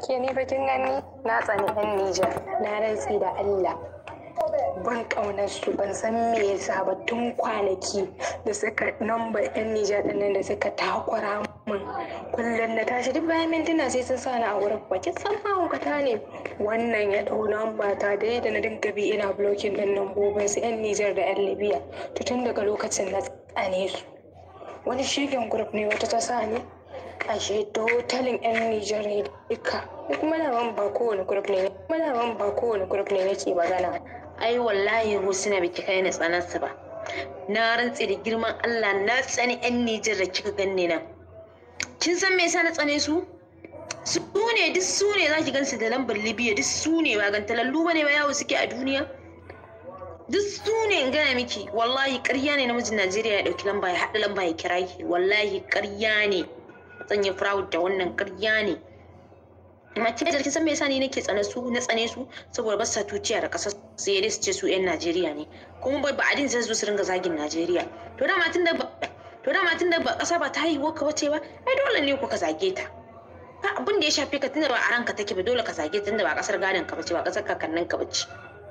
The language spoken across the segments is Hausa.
ke ni bakin gani na tsani yan Nijar na rantsi da Allah ban ƙaunar su ban san me yasa ba tun kwanaki da suka namba yan Nijar din nan da suka takura min kullum na tashi duk bayan mintuna sai sun sani a wurin bakin san mahaukata ne wannan ya ɗau namba ta da yadda na dinga bi ina blocking din lambobin su yan Nijar da yan Libya to tun daga lokacin na tsane su wani shigen group ne wata ta sa ni ashe totalin yan Nijar ne duka kuma na ba kowane group ne kuma na ba kowane group ne nake magana ai wallahi husna biki kai na tsanarsa ba na rantse da girman Allah na tsani yan Nijar da kika ganni nan kin san me yasa na tsane su su ne duk su ne zaki gansu da lambar Libya duk su ne ba gantalallu bane ba yawo suke a duniya duk su ne in gaya miki wallahi ƙarya ne namijin Najeriya ya ɗauki lamba ya haɗa lamba ya kira ki wallahi ƙarya ne zan yi proud da wannan ƙarya ne amma kin da kin san me yasa ni nake tsane su na tsane su saboda ba sa tuciya da ƙasar sai dai su ce su 'yan Najeriya ne kuma ba ba adin sai su su ringa zagin Najeriya to dama tun da ba to dama tun da ba ƙasa ba ta haihuwa ka wace ba ai dole ne ku ka zage ta ba abin da ya shafe ka tunda ba a ranka take ba dole ka zage ta tunda ba ƙasar gadon ka bace ba ƙasar kakannin ka bace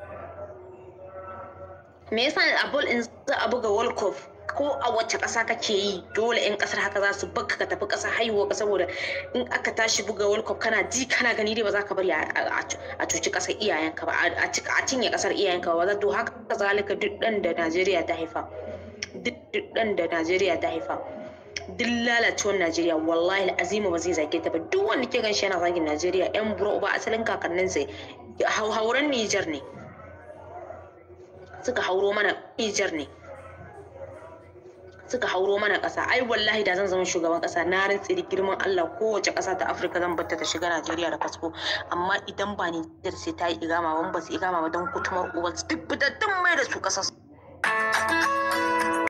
me yasa a bol in za a buga world cup ko a wacce ƙasa kake yi dole 'yan ƙasar haka za su baka ka tafi ƙasa haihuwa ka saboda in aka tashi buga world cup kana ji kana gani dai ba za ka bari a cuci ƙasar iyayenka ba a cinye ƙasar iyayenka ba za to haka zalika duk ɗan da najeriya ta haifa duk ɗan da najeriya ta haifa duk lalacewar najeriya wallahi azima ba zai zage ta ba duk wanda ke gan shi yana zagin najeriya yan buro ba asalin kakanninsa hauren nijar ne suka hauro mana nijar ne suka hauro mana ƙasa ai wallahi da zan zama shugaban ƙasa na rantse da girman Allah kowace ƙasa ta Afirka zan batta ta shiga Najeriya da fasfo amma idan ba Nijar sai ta yi igama ban ba su igama ba don kutumar uwar duk fitattun mai da su ƙasar